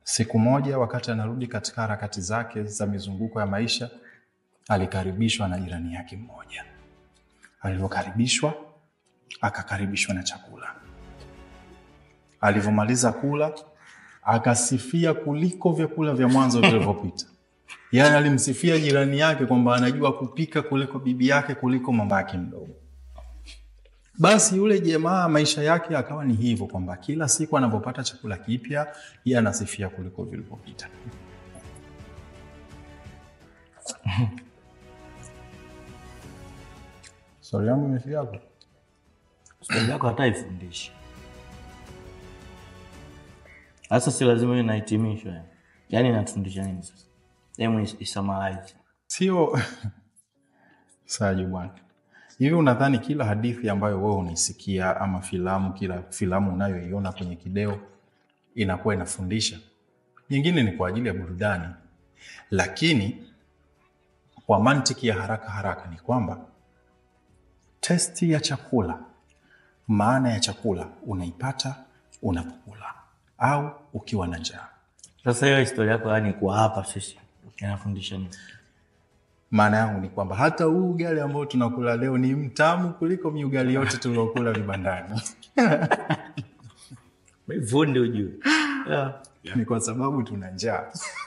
Siku moja wakati anarudi katika harakati zake za mizunguko ya maisha, alikaribishwa na jirani yake mmoja. Alivyokaribishwa, akakaribishwa na chakula. Alivyomaliza kula, akasifia kuliko vyakula vya mwanzo vilivyopita. Yaani alimsifia jirani yake kwamba anajua kupika kuliko bibi yake kuliko mama yake mdogo. Basi yule jamaa maisha yake akawa ni hivyo kwamba kila siku anapopata chakula kipya yeye anasifia kuliko vilivyopita. Swali yangu imefika hapo. Swali yako hata ifundishi. Sasa si lazima iwe na hitimisho yani. Yaani inatufundisha nini sasa? Hebu is- isummarize. Sio Saju bwana, hivi unadhani kila hadithi ambayo wewe unaisikia ama filamu, kila filamu unayoiona kwenye kideo inakuwa inafundisha? Nyingine ni kwa ajili ya burudani, lakini kwa mantiki ya haraka haraka ni kwamba testi ya chakula, maana ya chakula unaipata unapokula au ukiwa na njaa. Sasa hiyo historia yako yani kwa hapa sisi inafundisha nini? Maana yangu ni kwamba hata huu ugali ambao tunakula leo ni mtamu kuliko miugali yote tuliokula vibandani. Fundi ujue. Yeah. Ni kwa sababu tuna njaa.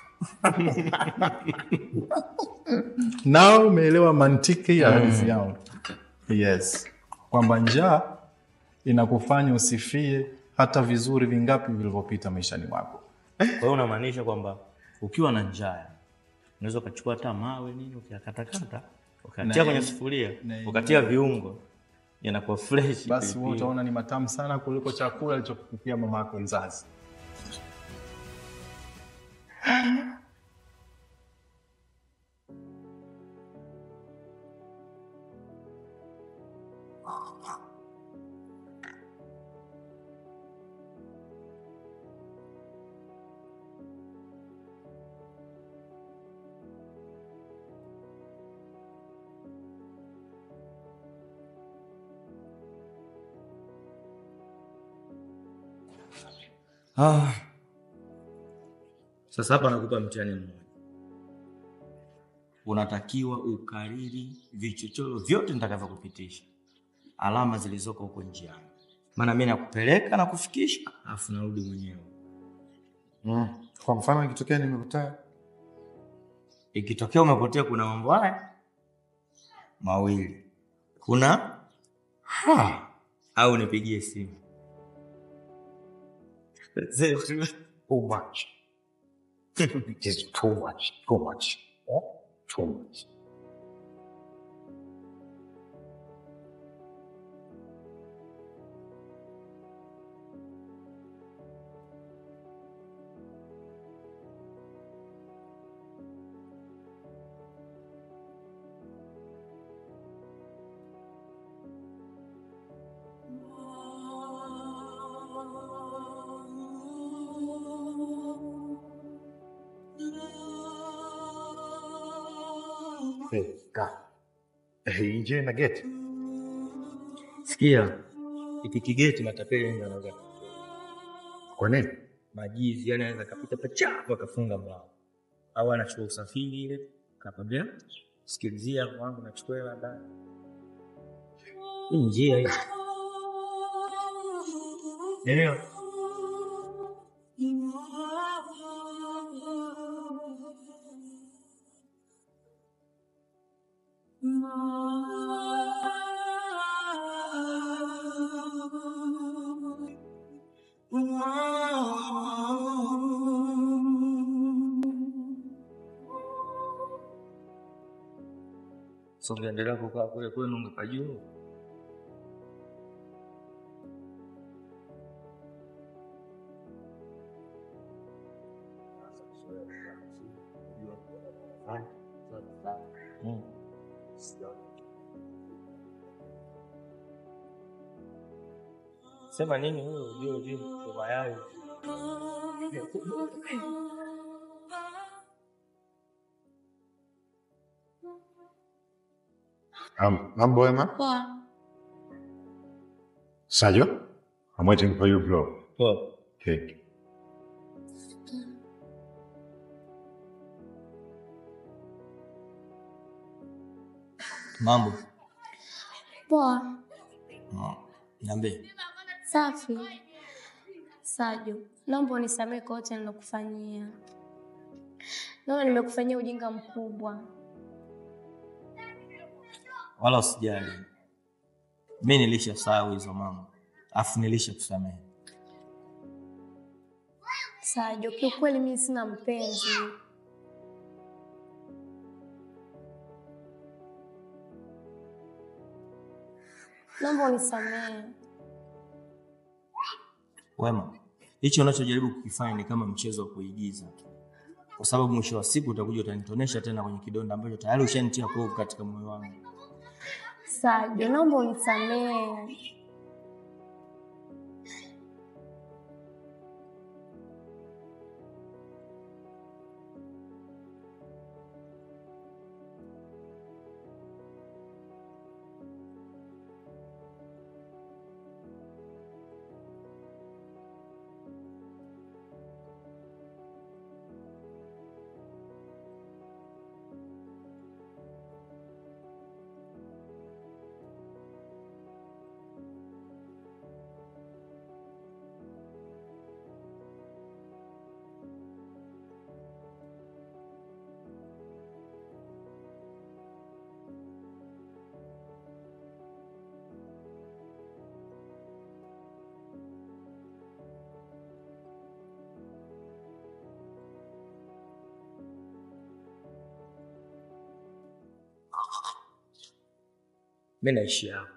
Nao umeelewa mantiki ya hadithi yangu. Yes, kwamba njaa inakufanya usifie hata vizuri vingapi vilivyopita maishani mwako. Kwa hiyo unamaanisha kwamba ukiwa na njaa unaweza ukachukua hata mawe nini ukiyakatakata ukatia Na- kwenye sufuria na- ukatia viungo yanakuwa fresh. Basi wewe pilipili. utaona ni matamu sana kuliko chakula alichokupikia mama yako mzazi. Ah. Sasa hapa nakupa mtihani mmoja. Unatakiwa ukariri vichochoro vyote nitakavyokupitisha, alama zilizoko huko njiani, maana mimi nakupeleka na kufikisha, alafu narudi mwenyewe. Mm. Kwa mfano ikitokea nimepotea Ikitokea umepotea, kuna mambo haya mawili, kuna ha au nipigie simu too much. It is too much. Too much. Eh? Too much. Hey, ka. Hey, nje na geti. Sikia, iki kigeti matapeli ndio anaweza Kwa nini? majizi, yani anaweza kapita pachafu akafunga mlango, au anachukua usafiri ile kakwambia, sikilizia wangu, nachukua hela ndani. Hii njia hii, elewa so ungeendelea kukaa kule kwenu ungepajua. Mm. Sema nini huyo ujue ujue kwa mayai. Um, mambo wema? Poa. Sayo? I'm waiting for you, bro. Poa. Cake. Mambo. Poa. Ah, Niambie. Safi. Saju, naomba unisamehe kwa yote nilokufanyia. Naona nimekufanyia ujinga mkubwa. Wala usijali. Mi nilishasahau hizo mambo. Afu nilisha kusamehe. Saju, kiukweli mimi sina mpenzi. Naomba unisamehe. Wema, hicho unachojaribu kukifanya ni kama mchezo wa kuigiza, kwa sababu mwisho wa siku utakuja utanitonesha tena kwenye kidonda ambacho tayari ushanitia kovu katika moyo wangu. Saju, naomba unisamehe. Mi naishi hapo.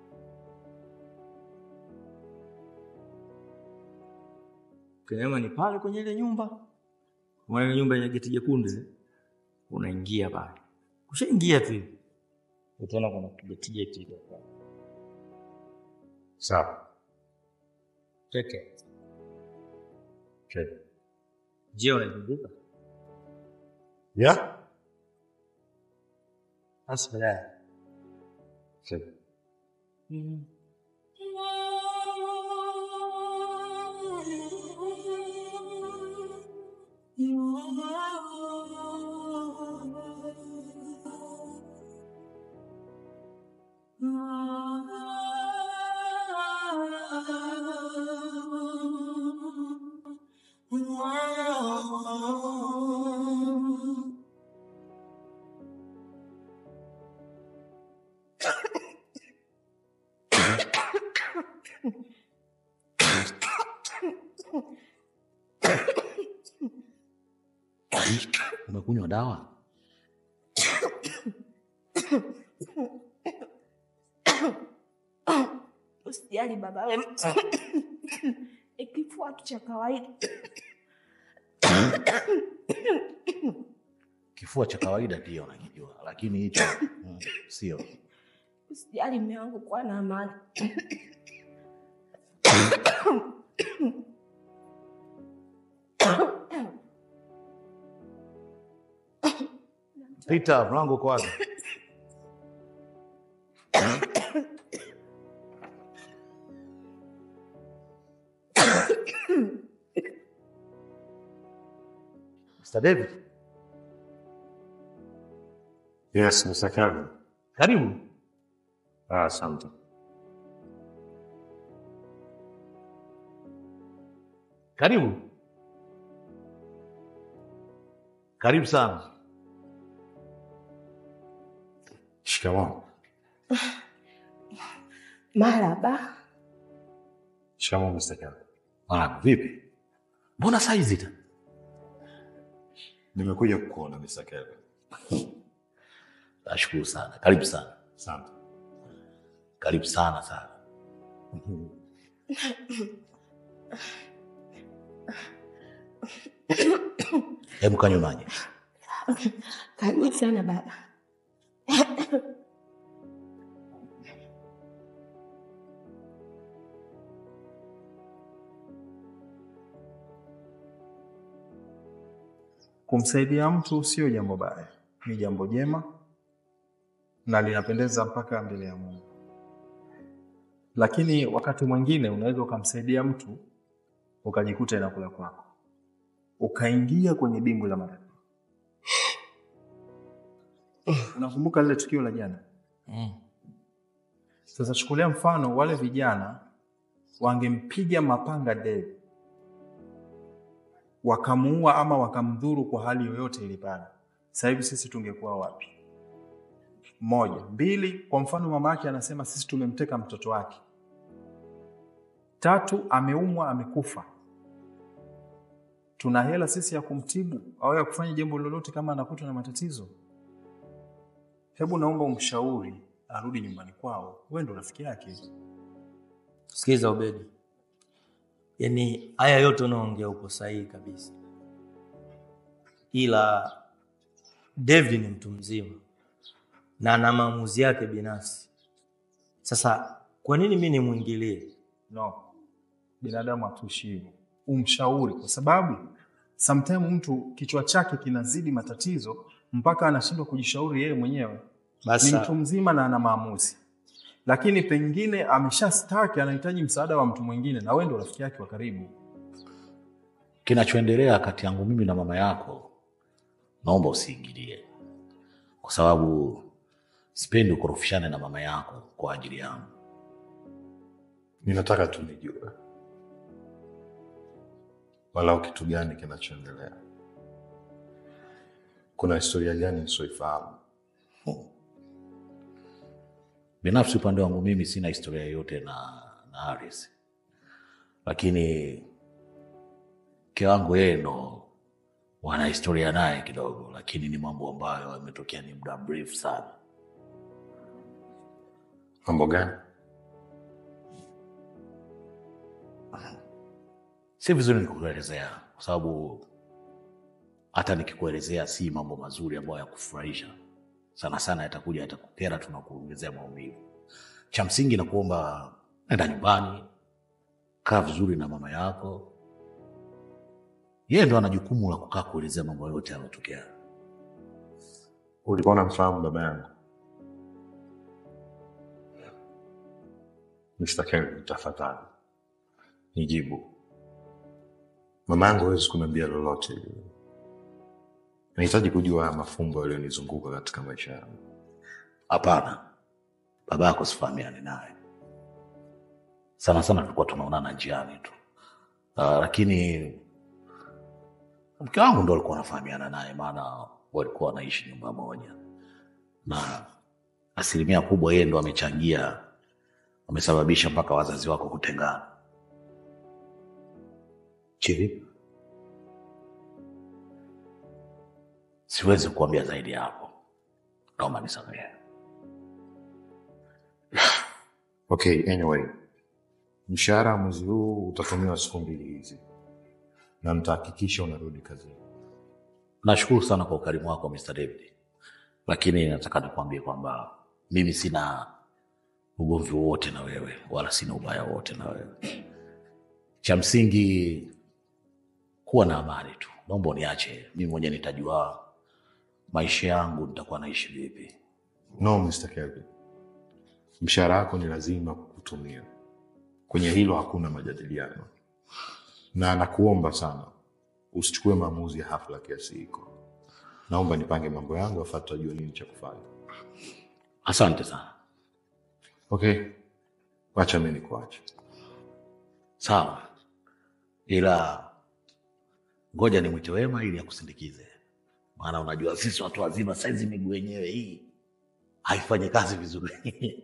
Kinema ni pale kwenye ile nyumba, Umeona ile nyumba yenye geti jekundu ile? Unaingia pale, ushaingia tu hivi utaona kuna geti geti ile pale. Sawa. Cheke. Check. Je, unakumbuka? Yeah? Sasa ya. Check. Umekunywa dawa? Usijali baba we, ikifua tu cha kawaida. Kifua cha kawaida ndio nakijua, lakini hicho mm, sio. Usijali mume wangu, kuwa na amani. Pita, mlango uko wapi? Mr. David, Yes, Mr. Kevin. karibu. Ah, asante. Karibu. Karibu sana. Shikamoo. Maraba. Shikamoo, Mr. Kevin. Mwanangu, vipi? Mbona saizi ta? Nimekuja kukuona Mr. Kevin. Nashukuru sana. Karibu sana. Asante. Karibu sana sana. Hebu kanywe maji. Karibu sana baba. Kumsaidia mtu sio jambo baya, ni jambo jema na linapendeza mpaka mbele ya Mungu. Lakini wakati mwingine unaweza ukamsaidia mtu ukajikuta inakula kwako, ukaingia kwenye dimbwi la matatizo. Unakumbuka lile tukio la jana? Mm. Sasa chukulia mfano, wale vijana wangempiga mapanga Dave wakamuua ama wakamdhuru kwa hali yoyote ile pale, sasa hivi sisi tungekuwa wapi? Moja. Mbili, kwa mfano mama yake anasema sisi tumemteka mtoto wake. Tatu, ameumwa amekufa, tuna hela sisi ya kumtibu au ya kufanya jambo lolote kama anakutwa na matatizo? Hebu naomba umshauri arudi nyumbani kwao, wewe ndo rafiki yake. Sikiza Ubedi, yaani haya yote unaongea uko sahihi kabisa, ila David ni mtu mzima na ana maamuzi yake binafsi. Sasa kwa nini mi nimwingilie? No, binadamu hatuishi hivyo. Umshauri, kwa sababu sometime mtu kichwa chake kinazidi matatizo mpaka anashindwa kujishauri yeye mwenyewe. Ni Basi mtu mzima na ana maamuzi, lakini pengine ameshastaki, anahitaji msaada wa mtu mwingine, na wewe ndo rafiki yake wa karibu. Kinachoendelea kati yangu mimi na mama yako, naomba usiingilie, kwa sababu sipendi ukorofishane na mama yako kwa ajili yangu. Ninataka tu nijue walau kitu gani kinachoendelea. Kuna historia gani nisioifahamu? Binafsi upande wangu mimi sina historia yoyote na, na Haris, lakini mke wangu yeye ndo wana historia naye kidogo, lakini ni mambo ambayo yametokea ni muda mrefu sana. Mambo gani? Si vizuri nikuelezea, kwa sababu hata nikikuelezea si mambo mazuri ambayo yakufurahisha sana sana, yatakuja yatakukera, tunakuongezea maumivu. Cha msingi na kuomba nenda nyumbani, kaa vizuri na mama yako. Yeye ndo ana jukumu la kukaa kuelezea mambo yote yanayotokea. Ulikuwa unamfahamu baba yangu? Mr. Kelvin, tafadhali nijibu. Mama yangu hawezi kuniambia lolote lile. Nahitaji kujua haya mafumbo yaliyonizunguka katika maisha yangu. Hapana, baba yako sifahamiani naye sana sana, tulikuwa tunaonana njiani tu. Uh, lakini mke wangu ndo alikuwa anafahamiana naye, maana walikuwa wanaishi nyumba moja, na asilimia kubwa yeye ndo amechangia, amesababisha mpaka wazazi wako kutengana. Chiri, Siwezi kuambia zaidi ya hapo, naomba nisamehe. okay, anyway, mshahara wa mwezi huu utatumiwa siku mbili hizi na nitahakikisha unarudi kazini. Nashukuru sana kwa ukarimu wako Mr. David, lakini nataka nikwambie kwamba mimi sina ugomvi wowote na wewe, wala sina ubaya wowote na wewe. Cha msingi kuwa na amani tu. Naomba uniache mimi mwenyewe, nitajua maisha yangu nitakuwa naishi vipi. No, Mr. Kelvin, mshahara wako ni lazima kutumia. Kwenye hilo hakuna majadiliano, na nakuomba sana usichukue maamuzi ya hafla kiasi hiko. Naomba nipange mambo yangu, afa tutajua nini cha kufanya. Asante sana. Okay, wacha mi nikuache. Sawa, ila ngoja nimwite Wema ili akusindikize, maana unajua sisi watu wazima saizi miguu yenyewe hii haifanyi kazi vizuri.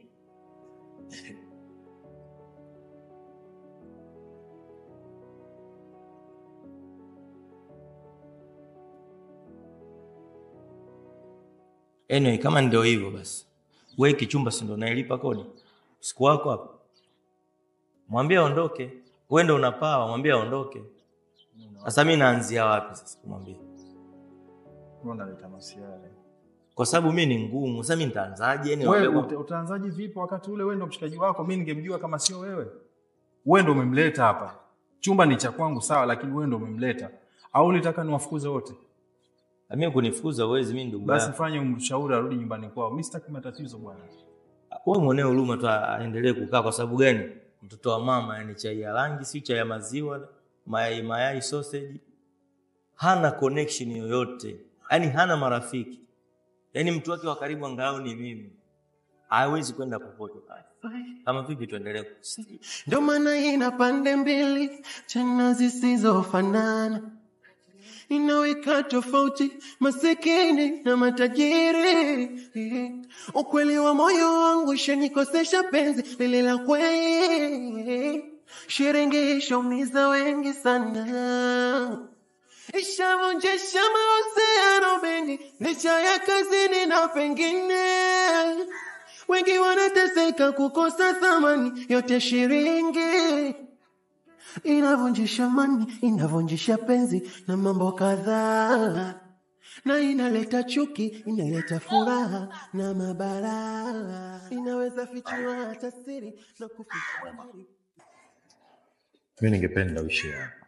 Anyway, kama ndio hivyo basi, we kichumba si ndo nailipa kodi siku wako hapa, mwambie aondoke. We ndo unapaa, mwambie aondoke. Sasa mi naanzia wapi sasa kumwambia? Wewe unaleta masiara. Kwa sababu mi ni ngumu. Sasa mi nitaanzaje? Yani Wewe niwaambie uta- utaanzaje vipi wakati ule wewe ndo mshikaji wako? Mimi ningemjua kama sio wewe. Wewe ndo umemleta hapa. Chumba ni cha kwangu sawa, lakini wewe ndo umemleta. Au ulitaka niwafukuze wote? kwamba, mi kunifukuza uwezi, mi ndugu Basi yako. fanye umshauri arudi nyumbani kwao. Mimi sitaki matatizo bwana. Wewe mwenee huruma tu aendelee kukaa. Kwa sababu gani? Mtoto wa mama, yani chai ya rangi, si chai ya maziwa, mayai mayai, sausage, hana connection yoyote, yani hana marafiki, yani mtu wake wa karibu angalau ni mimi. hawezi kwenda popote kama vipi tuendelee kusikia Ndio maana ina pande mbili tena zisizofanana, inaweka tofauti masikini na matajiri. Ukweli wa moyo wangu ishanikosesha penzi lile la kweli, shiringi ishaumiza wengi sana, ishavunjisha mahusiano mengi, licha ya kazini na pengine wengi wanateseka kukosa thamani yote shiringi inavunjisha mani inavunjisha penzi na mambo kadhaa na inaleta chuki inaleta furaha na mabalaa inaweza fichua hata siri na kuficha Mi ningependa uishi hapa